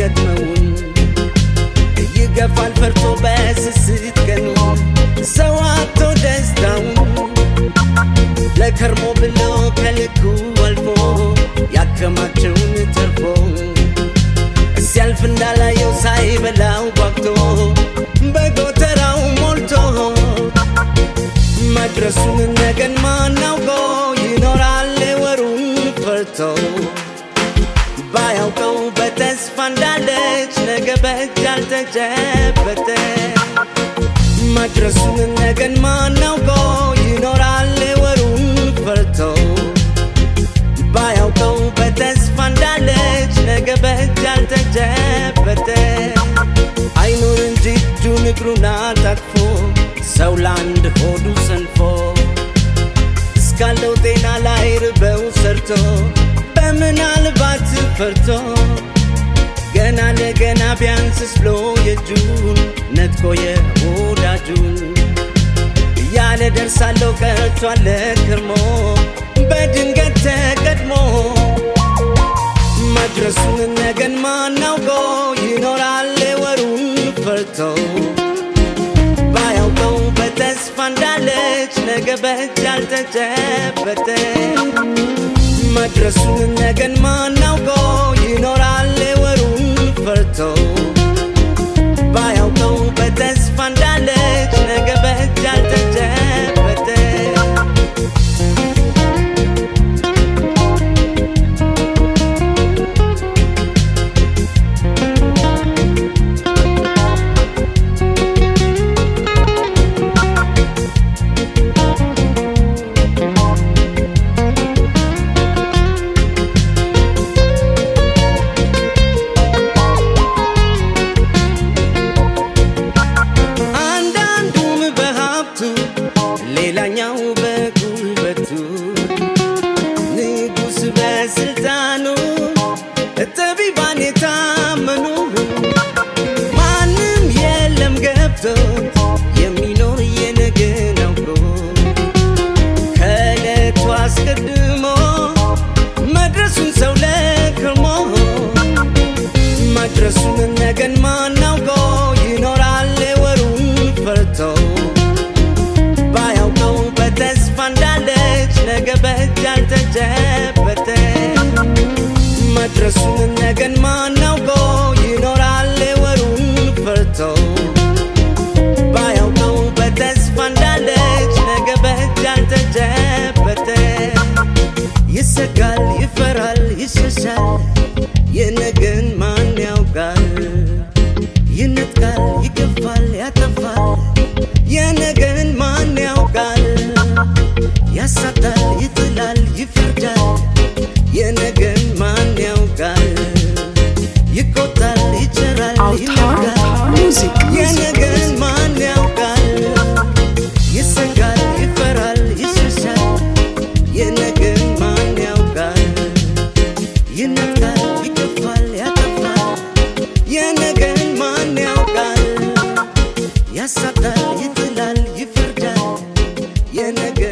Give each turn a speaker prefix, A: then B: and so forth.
A: ማይገጥመውን ይገፋል ፈርቶ በስስት ቀኑ ሰው አቶ ደስታውን ለከርሞ ብሎ ከልኩ አልፎ ያከማቸውን ተርፎ ሲያልፍ እንዳላየው ሳይበላው ጓግቶ በጎተራው ሞልቶ መድረሱን ነገን ማናውቆ ይኖራል ወሩን ፈርቶ ባያውቀው በተስፋ እንዳለች ነገ በእጅ ያልተጨበጠ መድረሱን ነገን ማናውቆ ይኖራል ወሩን ፈርቶ ባያውቀው በተስፋ እንዳለች ነገ በእጅ ያልተጨበጠ አይኑር እንጂ እጁን እግሩን አጣጥፎ ሰው ለአንድ ሆዱ ሰንፎ እስካለው ጤና ላይ ርበው ሰርቶ በምናልባት ፈርቶ ገና ለገና ቢያንስስ ብሎ የእጁን ነጥቆ የወዳጁን ያለ ደርሳለሁ ቀርቷል ከርሞ በድንገት ተቀድሞ መድረሱን ነገን ማናውቆ ይኖራል ወሩን ፈርቶ ባያውቀው በተስፋ እንዳለች ነገ በእጅ ያልተጨበጠ መድረሱን ነገን ማናውቆ ይኖራል ወሩን ፈርቶ ባያውቀው በተስፋ እንዳለች ነገ በእጅ ያልተጨበጠ አንዳንዱም በሀብቱ ሌላኛው በጉልበቱ ንጉሥ በስልጣኑ ጠቢባን የታመኑ ማንም የለም ገብቶት የሚኖር የነገን አውቆ ከዕለቱ አስቀድሞ መድረሱን ሰው ለክርሞ መድረሱን ነገን ማናውቆ ይኖራል ወሩን ፈርቶ ባያውቀው በተስፋ እንዳለች ነገ በእጅ ያልተጨበጠ መድረሱን ነገን ማናውቆ ይኖራል ወሩን ፈርቶ ባያውቀው በተስፋ እንዳለች ነገ በእጅ ያልተጨበጠ ይሰጋል ይፈራል ይሸሻል የነገን ማን ያውቃል ይነጥቃል ይገፋል ያጠፋል የነገን ማን ያውቃል ያሳጣል ይጥላል ይፈርዳል የነገን ማን ያውቃል ይቆጣል ይቸራል
B: Autar
A: ይነጋል
B: Music.
A: የነገን ማን ያውቃል ይሰጋል ይፈራል ይሸሻል የነገን ማን ያውቃል ይነጥቃል ይገፋል ያጠፋል የነገን ማን ያውቃል ያሳጣል ይጥላል ይፈርዳል የነገ